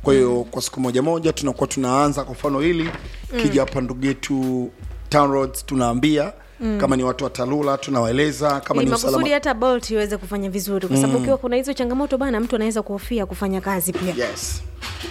kwa hiyo kwa siku moja moja tunakuwa tunaanza kwa mfano hili kija hapa ndugu yetu Town Roads tunaambia kama ni watu wa talula tunawaeleza kama Ili ni makusudi usalama hata bolt iweze kufanya vizuri kwa sababu ukiwa kuna hizo changamoto bana mtu anaweza kuhofia kufanya kazi pia yes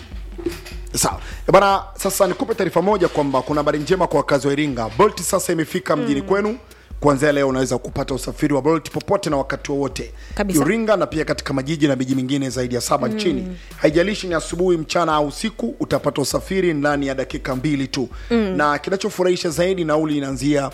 sawa Eh bana sasa nikupe taarifa moja kwamba kuna habari njema kwa wakazi wa iringa bolt sasa imefika mjini kwenu kuanzia leo unaweza kupata usafiri wa bolt popote na wakati wowote Kabisa. iringa na pia katika majiji na miji mingine zaidi ya saba nchini haijalishi ni asubuhi mchana au usiku utapata usafiri ndani ya dakika mbili tu na kinachofurahisha zaidi nauli inaanzia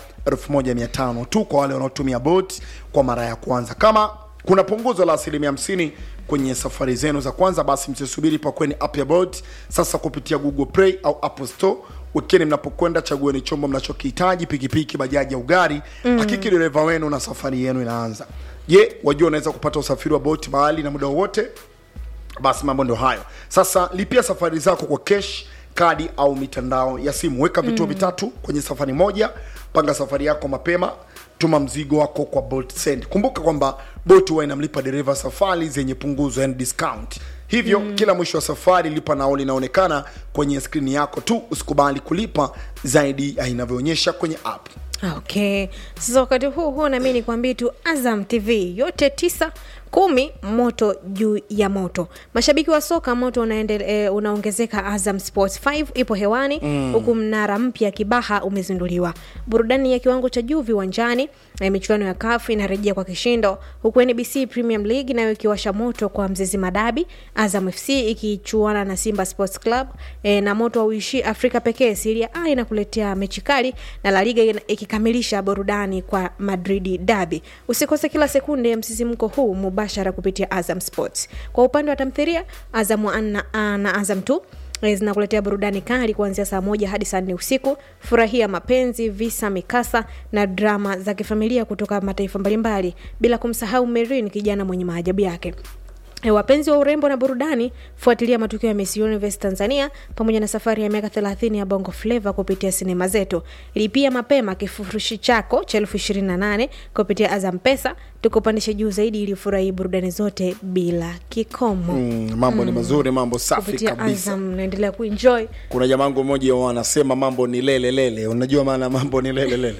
1500 tu kwa wale wanaotumia bolt kwa mara ya kwanza kama kuna punguzo la asilimia 50 kwenye safari zenu za kwanza basi msisubiri pakweni app ya bolt sasa kupitia google play au apple store wekeni mnapokwenda chagueni chombo mnachokihitaji pikipiki bajaji au gari hakiki dereva wenu na safari yenu inaanza je wajua unaweza kupata usafiri wa bolt mahali na muda wowote basi mambo ndio hayo sasa lipia safari zako kwa cash kadi au mitandao ya simu weka vituo vitatu kwenye safari moja panga safari yako mapema tuma mzigo wako kwa bolt send kumbuka kwamba bolt huwa inamlipa dereva safari zenye punguzo and discount hivyo kila mwisho wa safari lipa nauli inaonekana kwenye skrini yako tu usikubali kulipa zaidi ya inavyoonyesha kwenye app okay sasa wakati huu huo nami nikwambie tu azam tv yote tisa kumi moto juu ya moto mashabiki wa soka moto unaendele, eh, unaongezeka azam sports 5 ipo hewani huku mnara mpya kibaha umezinduliwa burudani ya kiwango cha juu viwanjani na michuano ya kafu inarejea kwa kishindo huku nbc premium league nayo ikiwasha moto kwa mzizi madabi azam fc ikichuana na simba sports club eh, na moto auishi afrika pekee siria a inakuletea mechi kali na la liga ina- ikikamilisha burudani kwa madridi dabi usikose kila sekunde ya msisimko huu mubashara kupitia azam sports kwa upande wa tamthiria azam One na, na azam t zinakuletea burudani kali kuanzia saa moja hadi saa nne usiku furahia mapenzi visa mikasa na drama za kifamilia kutoka mataifa mbalimbali bila kumsahau merin kijana mwenye maajabu yake E, wapenzi wa urembo na burudani fuatilia matukio ya Miss Universe Tanzania pamoja na safari ya miaka 30 ya Bongo Flava kupitia sinema zetu. Lipia mapema kifurushi chako cha elfu ishirini na nane kupitia Azam Pesa, tukupandishe juu zaidi ili ufurahii burudani zote bila kikomo. mm, mambo ni mazuri mambo safi Kupitia kabisa Azam naendelea kuenjoy. kuna jamangu mmoja wanasema mambo ni lele lele unajua maana mambo ni lele lele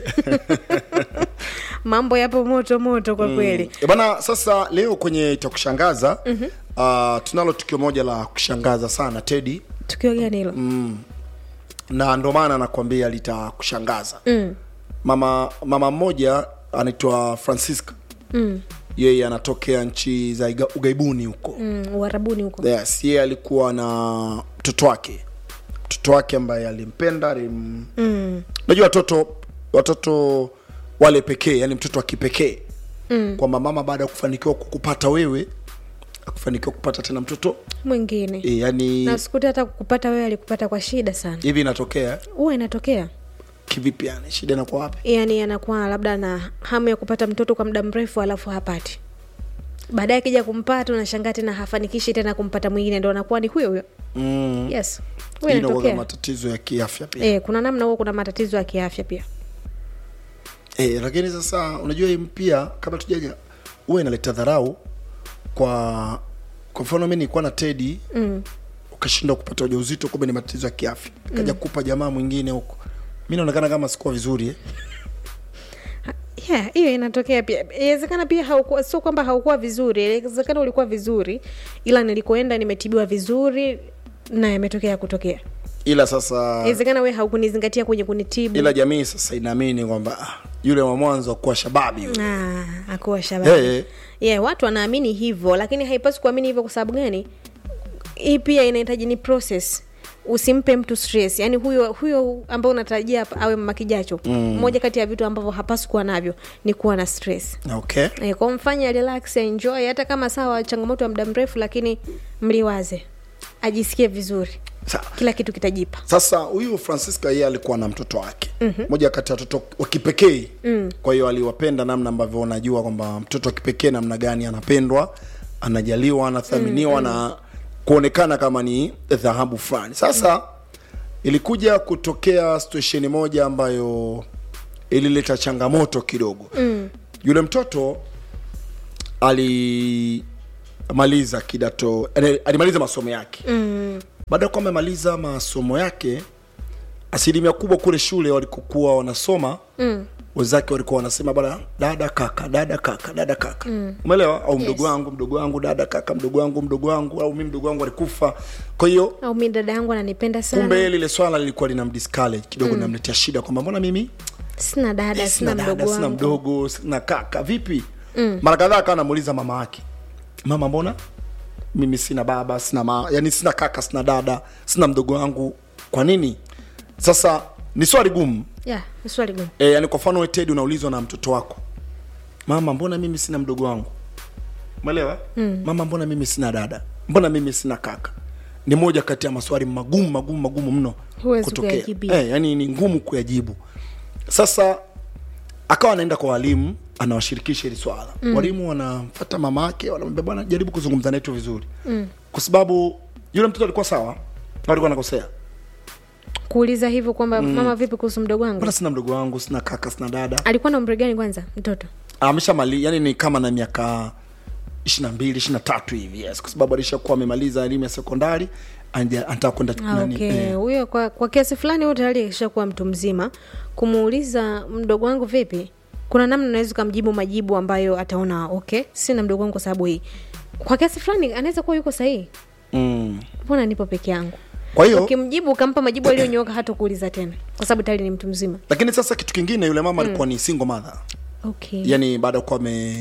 Mambo yapo moto moto kwa kweli. E bana sasa leo kwenye itakushangaza mm-hmm. uh, tunalo tukio moja la kushangaza sana tedi Tukio gani hilo? na ndo maana nakwambia litakushangaza mm. mama mama mmoja anaitwa francisca mm. yeye anatokea nchi za iga- ugaibuni huko mm. Mm, Uarabuni huko. yes, yeye alikuwa na mtoto wake mtoto wake ambaye alimpenda alim... mm. najua watoto watoto wale pekee yani mtoto wa kipekee mm. kwamba mama baada ya kufanikiwa kukupata wewe akufanikiwa kupata tena mtoto Mwingine. e, yani Na sikuti hata kukupata wewe alikupata kwa shida sana. hivi inatokea Huwa inatokea. kivipi yani shida inakuwa wapi yani anakuwa labda na hamu ya kupata mtoto kwa muda mrefu alafu hapati baadaye akija kumpata unashangaa tena hafanikishi tena kumpata mwingine ndo anakuwa ni huyo huyo mm. yes huyo Hii inakuwa inatokea matatizo ya kiafya pia e, kuna namna huo kuna matatizo ya kiafya pia Eh, lakini sasa unajua hii pia kabla tujaja huwa inaleta dharau kwa kwa mfano mi nilikuwa na tedi mm. ukashindwa kupata ujauzito kumbe ni matatizo ya kiafya kaja mm. kupa jamaa mwingine huko mi naonekana kama sikuwa vizuri eh? yeah hiyo inatokea pia inawezekana pia haukuwa sio kwamba haukuwa vizuri inawezekana ulikuwa vizuri ila nilikoenda nimetibiwa vizuri na yametokea kutokea ila sasa inawezekana we haukunizingatia kwenye kunitibu ila jamii sasa inaamini kwamba ah, yule wa mwanzo akuwa shababi yule. Ah, akuwa shababi Eh, eh. yeah, watu wanaamini hivyo lakini haipaswi kuamini hivyo kwa sababu gani hii pia inahitaji ni process usimpe mtu stress yaani huyo huyo ambao unatarajia hapa awe mama kijacho mm. moja kati ya vitu ambavyo hapaswi kuwa navyo ni kuwa na stress okay e, kwa mfanya relax enjoy hata kama sawa changamoto ya muda mrefu lakini mliwaze ajisikie vizuri Sawa. kila kitu kitajipa sasa huyu francisca yeye alikuwa na mtoto wake mm-hmm. moja kati ya watoto wa kipekee mm. kwa hiyo aliwapenda namna ambavyo unajua kwamba mtoto wa kipekee namna gani anapendwa anajaliwa anathaminiwa mm-hmm. na kuonekana kama ni dhahabu fulani sasa mm. ilikuja kutokea situesheni moja ambayo ilileta changamoto kidogo mm. yule mtoto alimaliza kidato alimaliza masomo yake mm baada ya kuwa amemaliza masomo yake asilimia kubwa kule shule walikokuwa wanasoma mm. wenzake walikuwa wanasema bana dada kaka dada kaka dada kaka mm. umeelewa au mdogo wangu mdogo wangu dada kaka mdogo wangu mdogo wangu au mi mdogo wangu alikufa kwa hiyo au mi dada yangu ananipenda sana kumbe lile swala lilikuwa lina mdiscourage kidogo mm. namletea shida kwamba mbona mimi sina dada Eh, sina mdogo dada, sina wangu mdogo sina kaka vipi mm. mara kadhaa akawa anamuuliza mama yake mama mbona mimi sina baba sina ma yani sina kaka sina dada sina mdogo wangu kwa nini sasa ni swali gumu yeah, ni swali gumu e, yani kwa mfano wewe Ted unaulizwa na mtoto wako mama mbona mimi sina mdogo wangu umeelewa mm. mama mbona mimi sina dada mbona mimi sina kaka ni moja kati ya maswali magumu magumu magumu mno Huwezi kuyajibia. eh, yani ni ngumu kuyajibu sasa akawa anaenda kwa walimu anawashirikisha hili swala mm. walimu wanamfata mama yake wanamwambia bwana jaribu kuzungumza naye tu vizuri mm. kwa sababu yule mtoto alikuwa sawa au alikuwa anakosea kuuliza hivyo kwamba mama vipi kuhusu mdogo wangu mbona sina mdogo wangu sina kaka sina dada alikuwa na umri gani kwanza mtoto ameshamali yani ni kama na miaka ishiri na mbili ishiri na tatu hivi yes kwa sababu alishakuwa amemaliza elimu ya sekondari anje- anataka kwenda Ah, nani, okay eh, huyo kwa, kwa kiasi fulani huyo tayari akishakuwa mtu mzima kumuuliza mdogo wangu vipi kuna namna unaweza ukamjibu majibu ambayo ataona okay sina mdogo wangu kwa sababu hii kwa kiasi fulani anaweza kuwa yuko sahihi mm. mbona nipo peke yangu kwa hiyo ukimjibu ukampa majibu aliyonyoka hata kuuliza tena kwa sababu tayari ni mtu mzima lakini sasa kitu kingine yule mama alikuwa ni single mother okay yani baada ya kuwa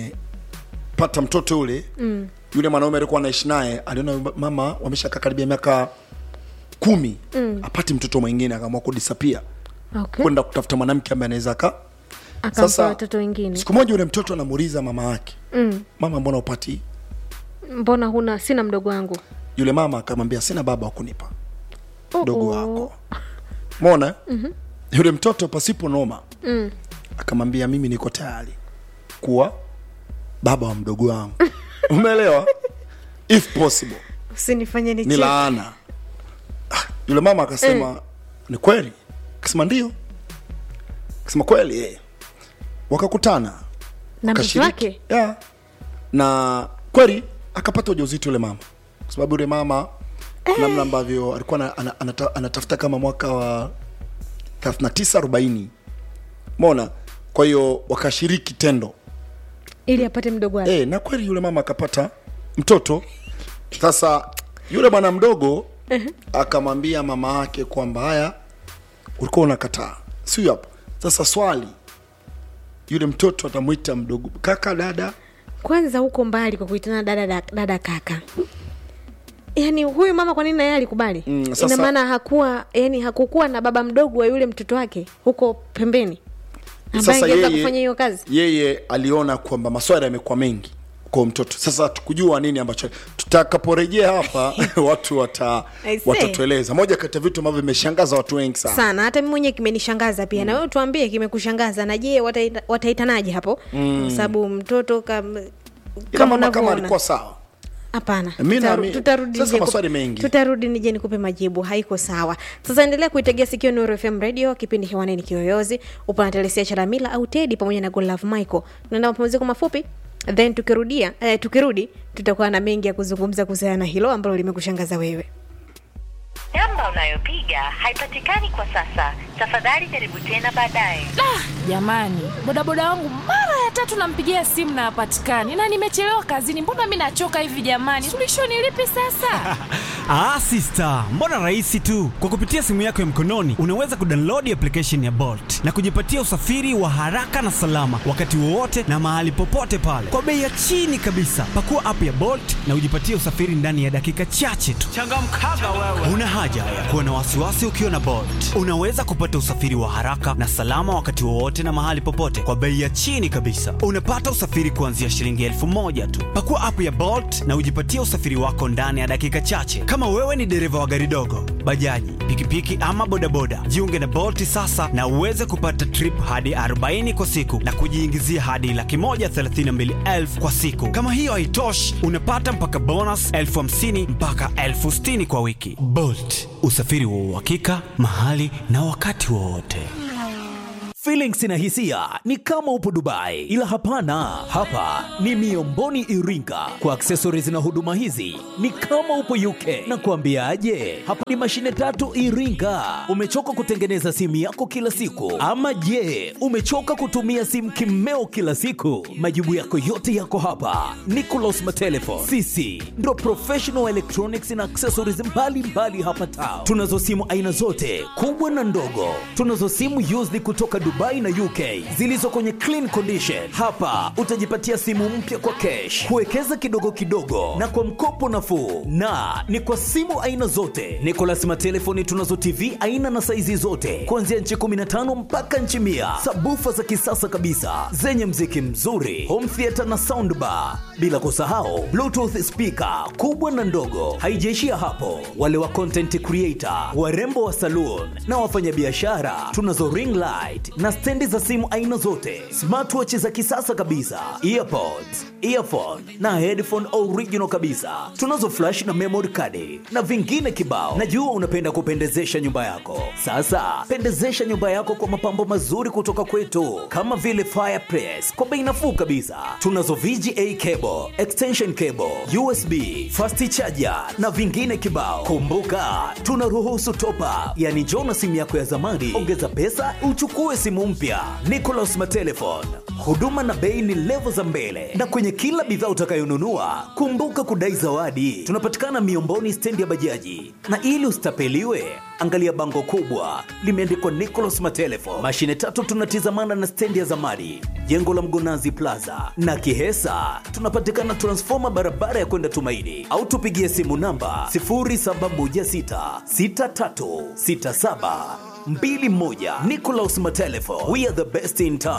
amepata mtoto yule mm. yule mwanaume alikuwa anaishi naye aliona mama wameshakaa karibia miaka kumi mm. apati mtoto mwingine akaamua kudisapia okay kwenda kutafuta mwanamke ambaye anaweza aka akampa sasa- watoto wengine siku moja yule mtoto anamuuliza mama yake mm. mama mbona upati mbona huna sina mdogo wangu yule mama akamwambia sina baba wa kunipa Oh, mdogo oh. wako mona mm-hmm. yule mtoto pasipo noma mm. akamwambia mimi niko tayari kuwa baba wa mdogo wangu umeelewa if possible usinifanye ni nicheke. laana Ah, yule mama akasema ni kweli akasema ndio akasema kweli eh. wakakutana na mtoto Kashiriki. wake yeah. na kweli akapata ujauzito yule mama kwa sababu yule mama namna ambavyo alikuwa ana, ana, anata, anatafuta kama mwaka wa 39 40 mona kwa hiyo wakashiriki tendo ili apate mdogo wake e, na kweli yule mama akapata mtoto sasa yule bwana mdogo akamwambia mama yake kwamba haya ulikuwa unakataa sio hapo sasa swali yule mtoto atamwita mdogo kaka dada kwanza huko mbali kwa kuitana dada, dada, dada kaka yaani huyu mama kwa nini naye alikubali Mm, sasa- ina maana hakuwa yani hakukuwa na baba mdogo wa yule mtoto wake huko pembeni ambaye sasa angeweza yeye, kufanya hiyo kazi yeye aliona kwamba maswali yamekuwa mengi kwa mtoto sasa tukujua nini ambacho tutakaporejea hapa watu wata I see. watatueleza moja kati ya vitu ambavyo vimeshangaza watu wengi sana sana hata mi mwenyewe kimenishangaza pia na wewe tuambie kimekushangaza na je wataita- wataitanaje hapo kwa sababu mtoto kam, ila kama mama kama unavyoona alikuwa sawa hapana Mi Tutaru- naami- tutarudi sasa nije maswali kup- mengi. tutarudi nije nikupe majibu haiko sawa sasa endelea kuitegea sikio Nuru FM radio kipindi hewani ni kiyoyozi upo na telesia charamila au tedi pamoja na Godlove Michael tunaenda mapumziko mafupi then tukirudia eh, tukirudi tutakuwa na mengi ya kuzungumza kuhusiana na hilo ambalo limekushangaza wewe Namba unayopiga haipatikani kwa sasa. Tafadhali jaribu tena baadaye. jamani bodaboda wangu mara ya tatu nampigia simu na hapatikani na nimechelewa kazini mbona mi nachoka hivi jamani suluhisho ni lipi sasa Ah, sister, mbona rahisi tu. Kwa kupitia simu yako ya mkononi unaweza kudownload application ya Bolt na kujipatia usafiri wa haraka na salama wakati wowote na mahali popote pale kwa bei ya chini kabisa. Pakua app ya Bolt na ujipatie usafiri ndani ya dakika chache tu. Changamkaga wewe. Una haja ya kuwa na wasiwasi ukiwa na Bolt. Unaweza kupata usafiri wa haraka na salama wakati wowote na mahali popote kwa bei ya chini kabisa. Unapata usafiri kuanzia shilingi elfu moja tu. Pakua app ya Bolt na ujipatie usafiri wako ndani ya dakika chache. Kama wewe ni dereva wa gari dogo, bajaji, pikipiki ama bodaboda, jiunge na Bolt sasa na uweze kupata trip hadi 40 kwa siku na kujiingizia hadi laki moja thelathini na mbili elfu kwa siku. Kama hiyo haitoshi, unapata mpaka bonus elfu hamsini mpaka elfu sitini kwa wiki. Bolt, usafiri wa uhakika mahali na wakati wowote. Feelings na hisia ni kama upo Dubai, ila hapana, hapa ni Miomboni Iringa. Kwa accessories na huduma hizi ni kama upo UK. Na kuambiaje, hapa ni mashine tatu Iringa. Umechoka kutengeneza simu yako kila siku, ama je, umechoka kutumia simu kimeo kila siku? Majibu yako yote yako hapa. Nicolas Matelefon, sisi ndo professional electronics na accessories mbalimbali mbali hapa Tao. Tunazo simu aina zote kubwa na ndogo. Tunazo simu used kutoka Dubai na UK zilizo kwenye clean condition. Hapa utajipatia simu mpya kwa cash, kuwekeza kidogo kidogo na kwa mkopo nafuu, na ni kwa simu aina zote. Nicolas Matelefoni tunazo TV aina na saizi zote kuanzia nchi 15 mpaka nchi mia, sabufa za kisasa kabisa zenye mziki mzuri, home theater na soundbar, bila kusahau bluetooth speaker kubwa na ndogo. Haijaishia hapo, wale wa content creator, warembo wa saloon na wafanyabiashara, tunazo ring light na stendi za simu aina zote, smartwatch za kisasa kabisa, earpods, earphone na headphone original kabisa. Tunazo flash na memory card na vingine kibao. Najua unapenda kupendezesha nyumba yako. Sasa pendezesha nyumba yako kwa mapambo mazuri kutoka kwetu, kama vile fireplace kwa bei nafuu kabisa. Tunazo VGA cable, extension cable, USB, fast charger na vingine kibao. Kumbuka tunaruhusu top up, yani njoo na simu yako ya zamani, ongeza pesa uchukue simu mpya. Nicolas Matelefon, huduma na bei ni levo za mbele, na kwenye kila bidhaa utakayonunua kumbuka kudai zawadi. Tunapatikana Miomboni, stendi ya bajaji, na ili usitapeliwe angalia bango kubwa limeandikwa Nicolas Matelefon. Mashine tatu tunatizamana na stendi ya zamani, jengo la Mgonazi Plaza na Kihesa. Tunapatikana transfoma barabara ya kwenda Tumaini, au tupigie simu namba 0716636721. Nicolas Matelefon, we are the best in town.